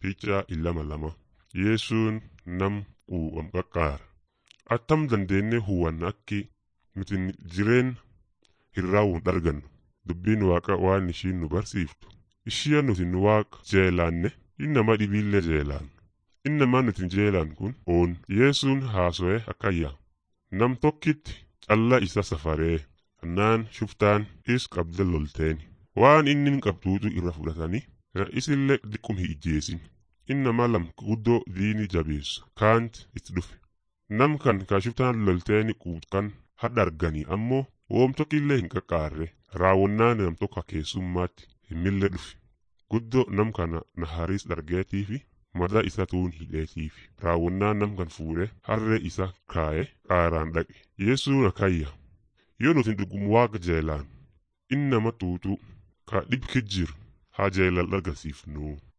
Picha illama lama. Yesuun nam quuqam qaqqaara. Attam dandeenye hubanna akki nuti jireen hin raawwun argannu. Dubbiin waaqa waan ishiin nu barsiiftu. Ishia nuti nu waaqa jeelaanne innama dhibiillee jeelaan. Innamaa nuti jeelaan kun oon Yesuun haaso'e akkayya. Nam tokkitti calla isa safaree hannaan shuftaan is qabda lolteeni. Waan inni qabduutu irra fudhatanii isillee diqqum hin ijjeesin. Innama lam guddoo diini jabeessu kaanti itti dhufe. Nam kan kaashuftaan lolteeni quutkan hadha arganii ammoo woom tokkillee hin qaqqaarre raawwannaa nam tokko keessummaatti hin mille dhufe. Guddoo nam kana naharis dargeetii fi madaa isa tuun hidheetiif raawwannaa nam kan fuudhe harree isa kaa'e qaaraan dhaqe. Yesuun akayya. Yoo nuti dhugum waaqa jeelaan innama tuutuu ka dhibki jiru haa jeelal agarsiifnu.